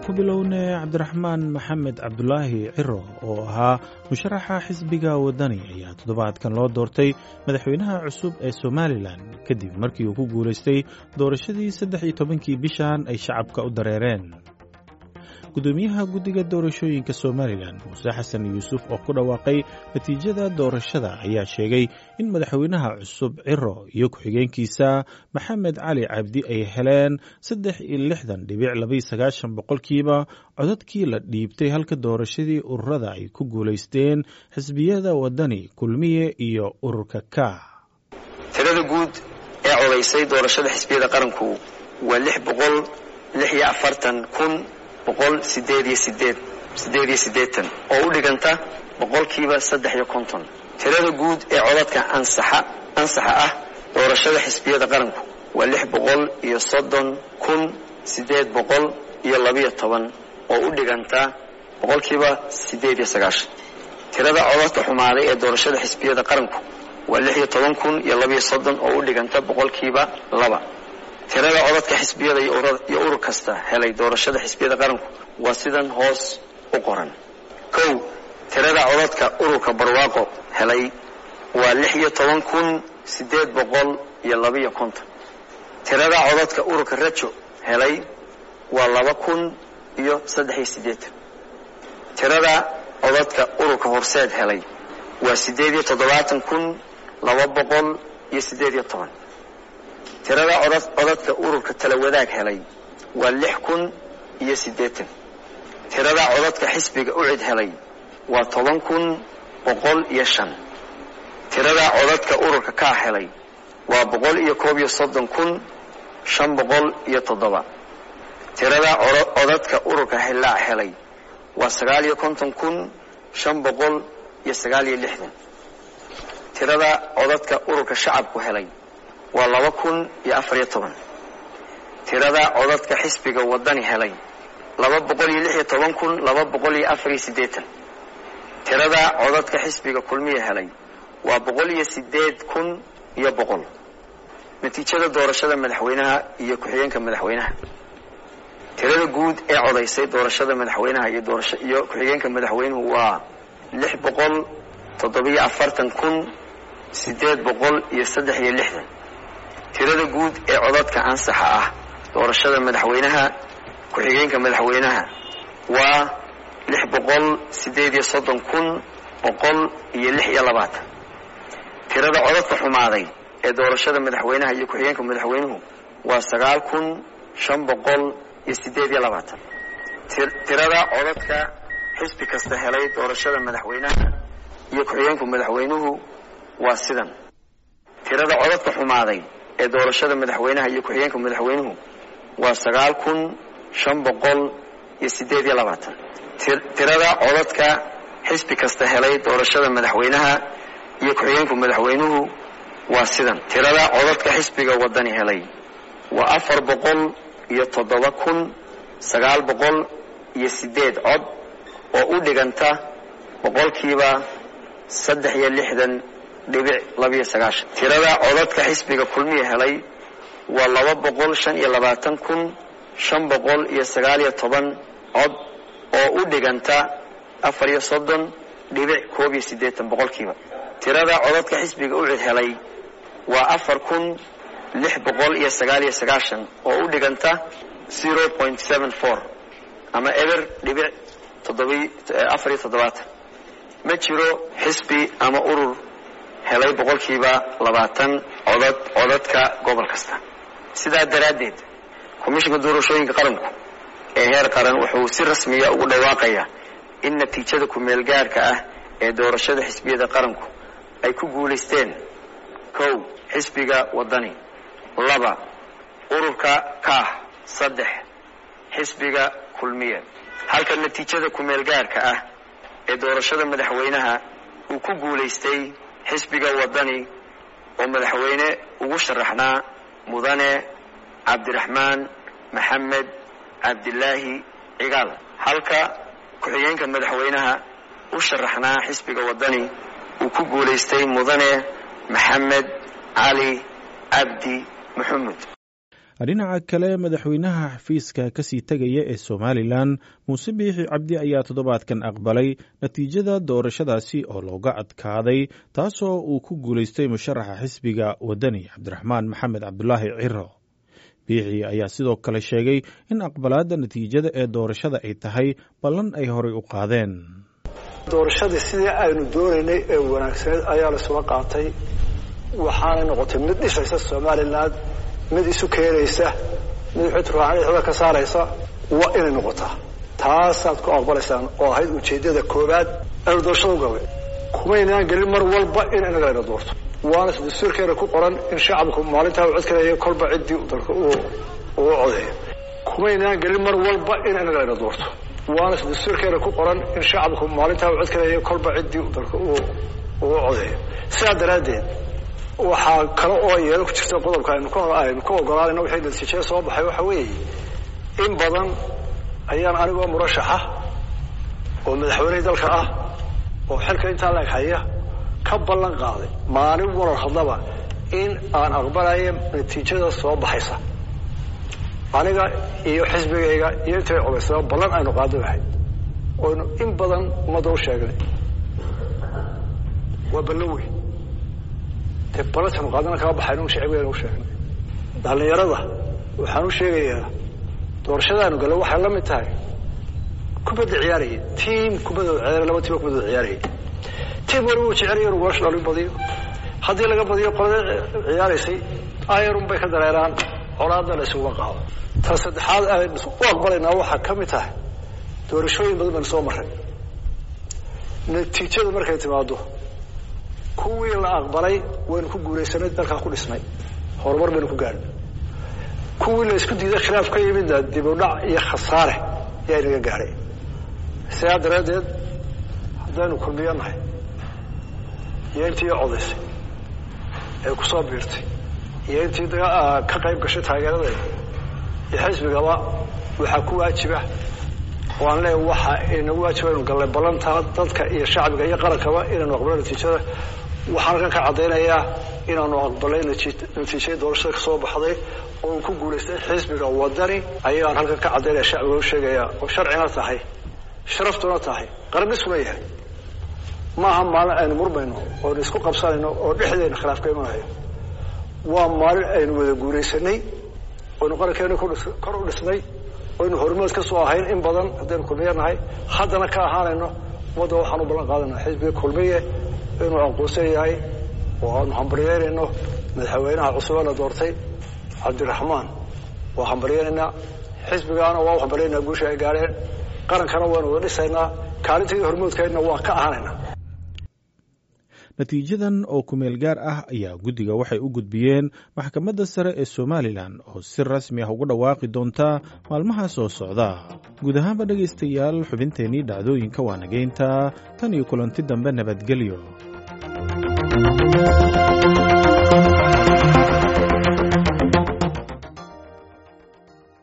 ku bilownay cabdiraxmaan maxamed cabdulaahi ciro oo ahaa musharaxa xisbiga waddani ayaa toddobaadkan loo doortay madaxweynaha cusub ee somalilan kadib markii uu ku guulaystay doorashadii saddex iyo tobankii bishan ay shacabka u dareereen gudoomiyaha guddiga doorashooyinka somalilan muuse xasan yuusuf oo ku dhawaaqay natiijada doorashada ayaa sheegay in madaxweynaha cusub ciro iyo ku-xigeenkiisa maxamed cali cabdi ay heleen saddex iyo lixdan dhibic labaiyo sagaashan boqolkiiba codadkii la dhiibtay halka doorashadii ururada ay ku guulaysteen xisbiyada waddani kulmiye iyo ururka ka tirada guud ee codaysay doorashada xisbiyada qaranku waa lix boqol lix iyo afartan kun boqol sideed iyo sideed sideed iyo siddeetan oo u dhiganta boqolkiiba saddex iyo konton tirada guud ee codadka ansaxa ansaxa ah doorashada xisbiyada qaranku waa lix boqol iyo soddon kun siddeed boqol iyo labiyo toban oo u dhiganta boqolkiiba siddeed iyo sagaashan tirada codadka xumaaday ee doorashada xisbiyada qaranku waa lix iyo toban kun iyo labiyo soddon oo u dhiganta boqolkiiba laba tirada codadka xisbiyada iyo urur kasta helay doorashada xisbiyada qaranku waa sidan hoos u qoran kow tirada codadka ururka barwaaqo helay waa lix iyo toban kun siddeed boqol iyo labiyo konton tirada codadka ururka rajo helay waa laba kun iyo saddex iyo siddeetan tirada codadka ururka horseed helay waa siddeed iyo toddobaatan kun laba boqol iyo siddeed iyo toban tirada codadka ururka tala wadaag helay waa lix kun iyo siddeetan tirada codadka xisbiga ucid helay waa toban kun boqol iyo shan tirada codadka ururka kaa helay waa boqol iyo koob iyo soddon kun shan boqol iyo toddoba tirada codadka ururka hillaac helay waa sagaal iyo konton kun shan boqol iyo sagaal iyo lixdan tirada codadka ururka shacabku helay waa laba kun iyo afariyo toban tirada codadka xisbiga waddani helay laba boqol iyo lix iyo toban kun laba boqol iyo afariyo siddeetan tirada codadka xisbiga kulmiya helay waa boqol iyo siddeed kun iyo boqol natiijada doorashada madaxweynaha iyo ku-xigeenka madaxweynaha tirada guud ee codaysay doorashada madaxweynaha iyo doorasho iyo ku-xigeenka madaxweynuhu waa lix boqol toddobiyo afartan kun siddeed boqol iyo saddex iyo lixdan tirada guud ee codadka ansaxa ah doorashada madaxweynaha ku-xigeenka madaxweynaha waa lix boqol siddeed iyo soddon kun boqol iyo lix iyo labaatan tirada codadka xumaaday ee doorashada madaxweynaha iyo ku-xigeenka madaxweynuhu waa sagaal kun shan boqol iyo siddeed iyo labaatan tirada codadka xisbi kasta helay doorashada madaxweynaha iyo ku-xigeenka madaxweynuhu waa sidan tirada codadka xumaaday ee doorashada madaxweynaha iyo ku-xigeenka madaxweynuhu waa sagaal kun shan boqol iyo siddeed iyo labaatan tirada codadka xisbi kasta helay doorashada madaxweynaha iyo ku-xigeenka madaxweynuhu waa sidan tirada codadka xisbiga waddani helay waa afar boqol iyo toddoba kun sagaal boqol iyo siddeed cod oo u dhiganta boqolkiiba saddex iyo lixdan dhibic labiyo sagaashan tirada codadka xisbiga kulmiya helay waa laba boqol shan iyo labaatan kun shan boqol iyo sagaal iyo toban cod oo u dhiganta afar iyo soddon dhibic koob iyo siddeetan boqolkiiba tirada codadka xisbiga ucid helay waa afar kun lix boqol iyo sagaal iyo sagaashan oo u dhiganta zero point seven four ama eber dhibic toddobi afar iyo toddobaatan ma jiro xisbi ama urur helay boqolkiiba labaatan codad codadka gobol kasta sidaa daraaddeed komishinka doorashooyinka qaranku ee heer qaran wuxuu si rasmiya ugu dhawaaqayaa in natiijada ku-meel gaarka ah ee doorashada xisbiyada qaranku ay ku guulaysteen kow xisbiga waddani laba ururka kaah saddex xisbiga kulmiye halka natiijada ku-meel gaarka ah ee doorashada madaxweynaha uu ku guulaystay xisbiga waddani oo madaxweyne ugu sharaxnaa mudane cabdiraxmaan maxamed cabdilaahi cigaal halka ku-xigeenka madaxweynaha u sharaxnaa xisbiga waddani uu ku guulaystay mudane maxamed cali cabdi maxamed dhinaca kale madaxweynaha xafiiska kasii tegaya ee somalilan muuse biixi cabdi ayaa toddobaadkan aqbalay natiijada doorashadaasi oo looga adkaaday taasoo uu ku guulaystay musharaxa xisbiga wadani cabdiraxmaan maxamed cabdulaahi ciro biixi ayaa sidoo kale sheegay in aqbalaadda natiijada ee doorashada ay tahay ballan ay horay u qaadeen doorashadii sidii aynu doonaynay ee wanaagsaneed ayaa laisula qaatay waxaanay noqotay mid dhisaysa somalilan mid isu keenaysa mid xuturaaxda ka saaraysa waa inay noqotaa taasaad ku aqbalaysaan oo ahayd ujeeddada koowaad aynu doorashada u galnay kumaynaan gelin mar walba in inaga layna doorto waana dastuurkeena ku qoran in shacabku maalintaa uu codkanayo kolba ciddii dalka uu codeeyo kumaynaan gelin mar walba in inaga layna doorto waana dastuurkeena ku qoran in shacabku maalintaa uu codkanayo kolba ciddii dalka uu codeeyo sidaa daraaddeed waxaa kale oo iyado ku jirta qodobka aynu aynu ka ogolaanayno wixii natiijada soo baxay waxa weeye in badan ayaan anigoo murashaxa oo madaxweynihii dalka ah oo xilka intaa laeg haya ka ballan qaaday maalin warar hadlaba in aan aqbalayo natiijada soo baxaysa aniga iyo xisbigayga iyo intay codaysaba ballan aynu qaado lahayd oynu in badan ummadda u sheegnay waa ballan weyn dee balantanu qaadana kama baxayno shacbigeena u sheegnay dhallinyarada waxaan u sheegayaa doorashadaanu gale waxay la mid tahay kubadda ciyaaraya tiam kubadooda ciyaaraya laba tiima kubadooda ciyaaraya tiam waliba uu jecelaya inuu goolasha dhalin badiyo haddii laga badiyo qolada ciyaaraysay ayarun bay ka dareeraan colaadna la isuga qaado tan saddexaad aynu u aqbalaynaa waxaa ka mid tahay doorashooyin badan baynu soo marray natiijada markay timaado kuwii la aqbalay waynu ku guulaysanay dalkaa ku dhisnay horumar baynu ku gaadhnay kuwii la isku diiday khilaaf ka yimidna dib u dhac iyo khasaare ayaa inaga gaadhay sidaa daraaddeed haddaynu kulmiyo nahay iyo intii codaysay ee ku soo biirtay iyo intii ka qayb gashay taageeradeeda iyo xisbigaba waxaa ku waajiba oo aan leeya waxa inagu waajiba inu gallay ballantaa dadka iyo shacbiga iyo qarankaba inaynu aqbalo natiijada waxaan halkan ka caddaynayaa inaanu aqbalay natiijadii doorashada ka soo baxday oo uu ku guulaystay xisbiga wadani ayaan halkan ka caddaynaya shacbiga u sheegaya oo sharcina tahay sharaftuna tahay qarandhisuna yahay maaha maalin aynu murmayno oonu isku qabsanayno oo dhexdeena khilaaf ka imanayo waa maalin aynu wada guulaysanay oynu qarankeena kor u dhisnay oynu hormood ka soo ahayn in badan haddaynu kulmiye nahay haddana ka ahaanayno ummadda waxaan u ballan qaadanaa xisbiga kulmiye inuu aqoonsan yahay oo aanu hambaryeynayno madaxweynaha cusub ee la doortay cabdiraxmaan waa hambaryeynaynaa xisbigaana waa u hambaryeynaa guusha ay gaadheen qarankana waanu wada dhisaynaa kaalinteedii hormoodkeedna waa ka ahanaynaa natiijadan oo kumeel gaar ah ayaa guddiga waxay u gudbiyeen maxkamadda sare ee somalilan oo si rasmi ah ugu dhawaaqi doonta maalmaha soo socda guud ahaanba dhegaystayaal xubinteennii dhacdooyinka waa nageynta tan iyo kulanti dambe nabadgelyo